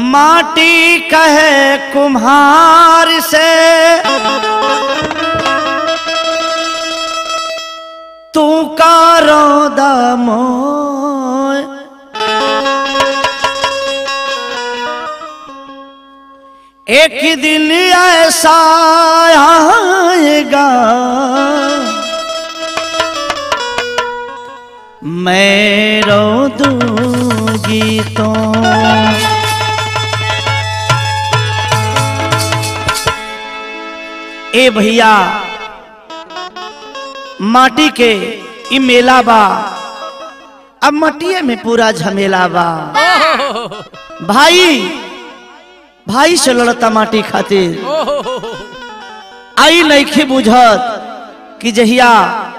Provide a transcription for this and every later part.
माटी कहे कुम्हार से तू कारो दमोय एक दिन ऐसा आएगा मैं रो दूंगी तो ए भैया माटी के इ मेला बा अब मटिए में पूरा झमेला बा भाई भाई से लड़ता माटी खातिर आई नईखे बुझत कि जहिया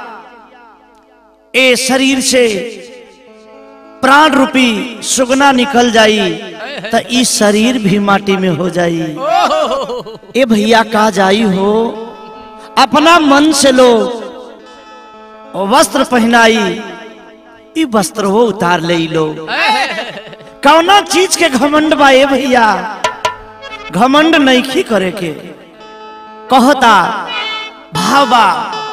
ए शरीर से प्राण रूपी सुगना निकल जाई त ई शरीर भी माटी में हो जाई ए भैया का जाई हो अपना मन से लो वस्त्र पहनाई ई वस्त्र वो उतार ले लो कौना चीज के घमंड बा ए भैया घमंड नईखी करे के कहता भावा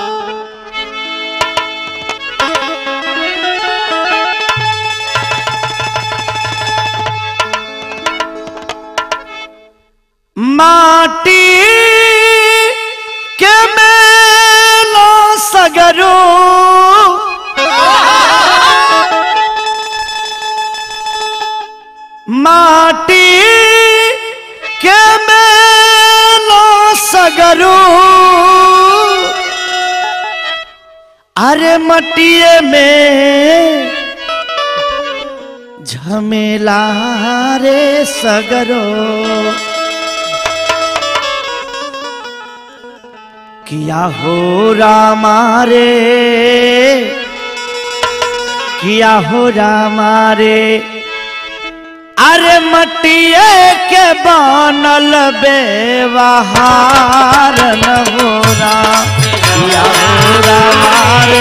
माटी के मेलो सगरो माटी के मेलो सगरो अरे मटिए में झमेला रे सगरो किया हो रामारे किया हो रामारे अरे मटिए के बनल बेवहार न हो राम किया हो रामारे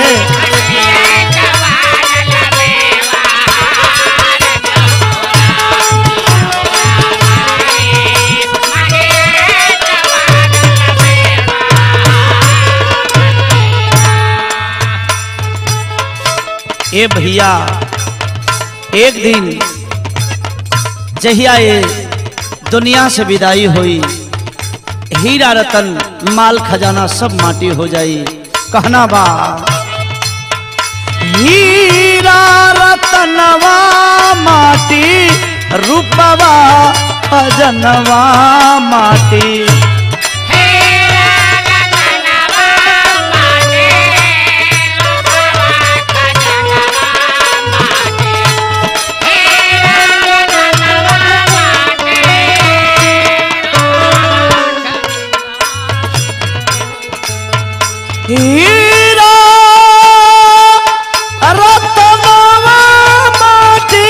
ए भैया एक दिन जहिया ये दुनिया से विदाई हुई हीरा रतन माल खजाना सब माटी हो जाई कहना बा हीरा रतनवा माटी रूपवा खजनवा माटी हीरा रतनवा माटी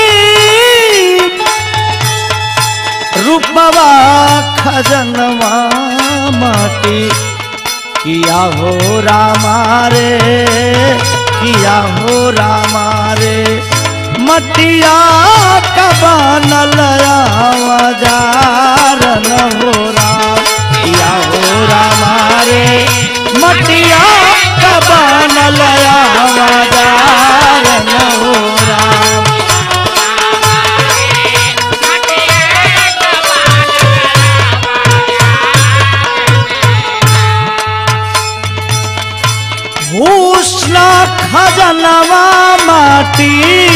रूपवा खजनवा माटी किया हो रामारे किया हो रामारे मटिया का बनल आवाजार न हो राम किया हो रामारे मटिया का बनल आवाजार न हो राम भूषण खजनवा माटी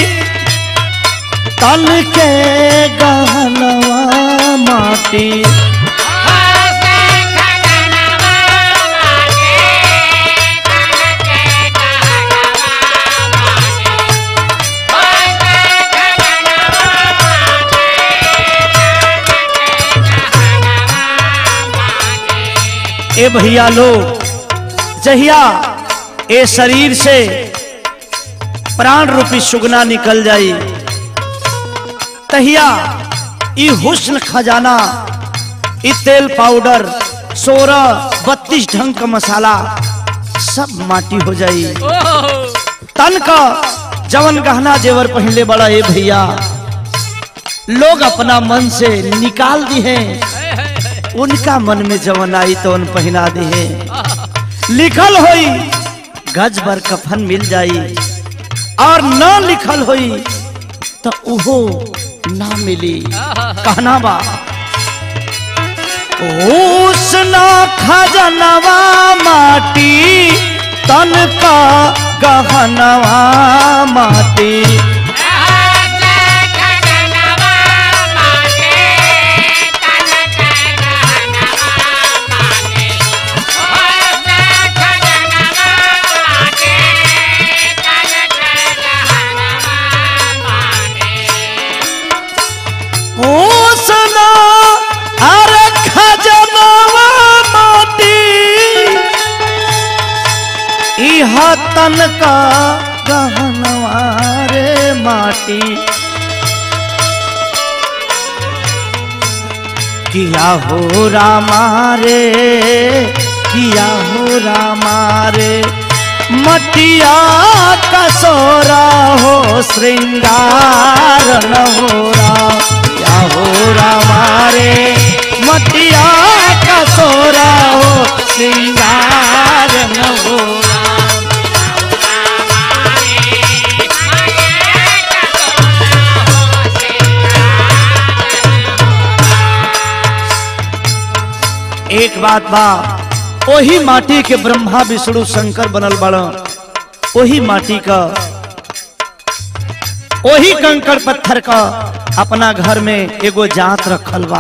तन के गहनवा माटी ए भैया लोग जहिया ए शरीर से प्राण रूपी सुगना निकल जाई तहिया ई हुस्न खजाना ई तेल पाउडर सोलह बत्तीस ढंग का मसाला सब माटी हो जाई तन का जवन गहना जेवर पहले बड़ा ए भैया लोग अपना मन से निकाल दी हैं उनका मन में जवन आई तो उन पहना दी है लिखल होई गज भर कफन मिल जाई और न लिखल होई तो उहो ना मिली कहना बा उसना खजनवा माटी तन का गहनवा माटी उसना अरे खजनवा माटी इह तन का गहनवा रे माटी किया हो रामा रे किया हो रामा रे मटिया कसोरा हो श्रृंगार न हो राम किया हो रामा रे मटिया कसोरा हो श्रृंगार न हो राम एक बात बा ओही माटी के ब्रह्मा विष्णु शंकर बनल बड़ ओही माटी का ओही कंकड़ पत्थर का अपना घर में एगो जात रखल बा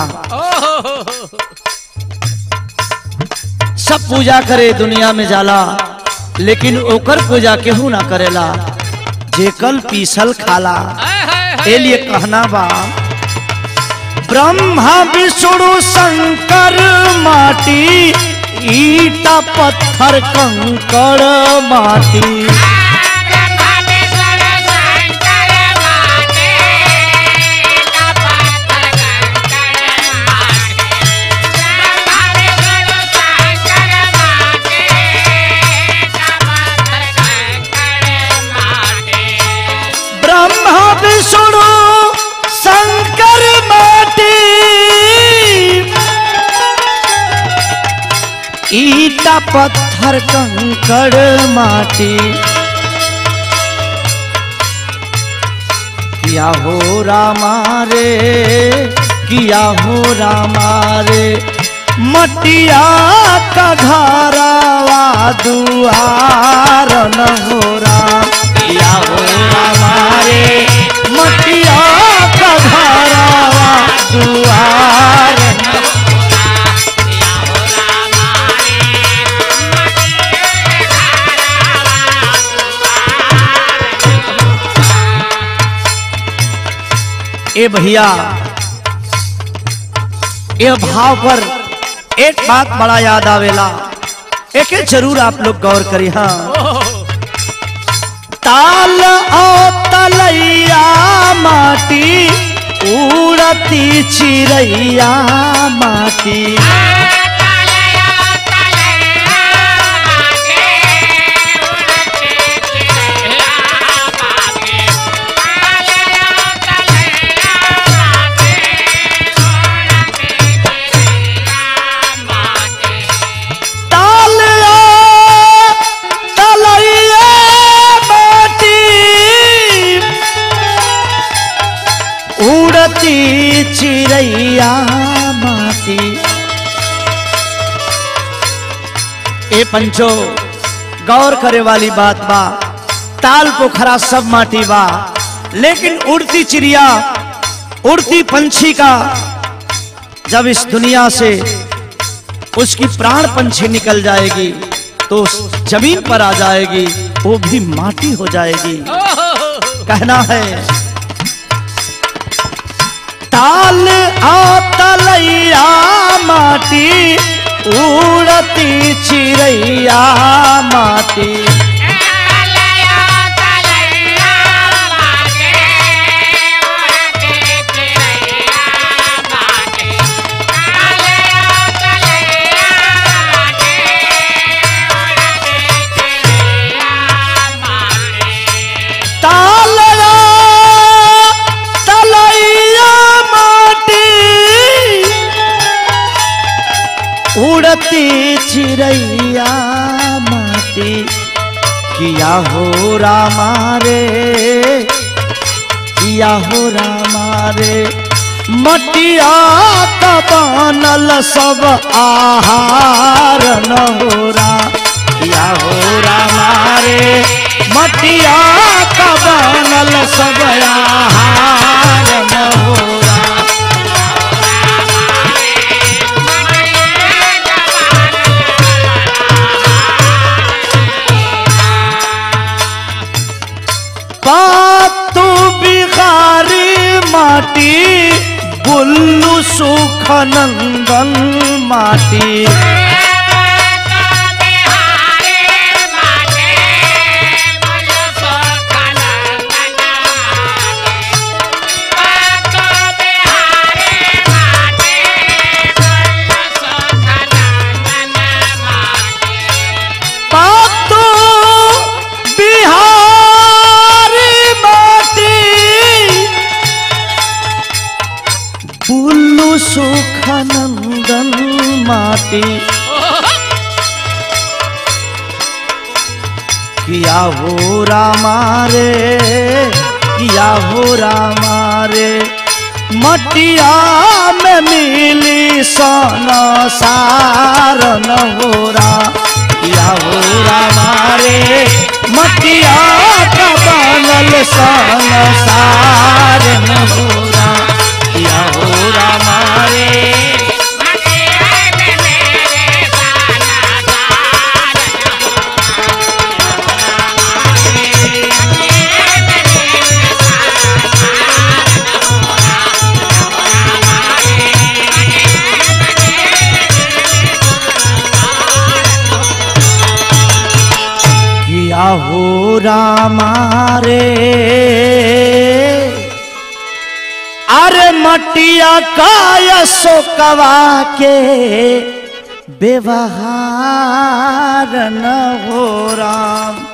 सब पूजा करे दुनिया में जाला लेकिन ओकर पूजा केहू ना करेला जेकल पीसल खाला ए लिए कहना बा ब्रह्मा विष्णु शंकर माटी ईटा पत्थर कंकड़ माटी ब्रह्मा विष्णु शंकर माटी ईटा पत्थर कंकड़ माटी किया हो रामा रे किया हो रामा रे मटिया का घरवा दुआर न हो राम किया हो रामा रे मटिया का घरवा दुआर न ए भैया ये भाव पर एक बात बड़ा याद आवेला एक जरूर आप लोग गौर करी हाँ ताल ओ तलैया माटी उड़ती चिड़ैया माटी ताल ओ तलैया माटी उड़ती चिड़ैया माटी ए पंचो गौर करे वाली बात बा ताल पोखरा सब माटी बा लेकिन उड़ती चिड़िया उड़ती पंछी का जब इस दुनिया से उसकी प्राण पंछी निकल जाएगी तो उस जमीन पर आ जाएगी वो भी माटी हो जाएगी कहना है ताल आ तलैया माटी उड़ती चिड़ैया माटी ताल आ तलैया किया हो रामा रे किया हो रामा रे मटिया का बनल सब आहार न हो रा किया हो रामा रे मटिया का बनल सब आहार न हो रा पातु बिहारी माटी बुल्लू सुख नंदन माटी पातु बिहारी माटी बुल्लू सुख नंदन माटी किया हो रामा रे किया हो रामा रे मटिया में मिली सन सार न हो रा किया हो रामा रे मटिया का बनल सन सार न हो रा किया हो रामा रे किया हो रामा रे अरे मटिया काय शोकवा के व्यवहार न हो राम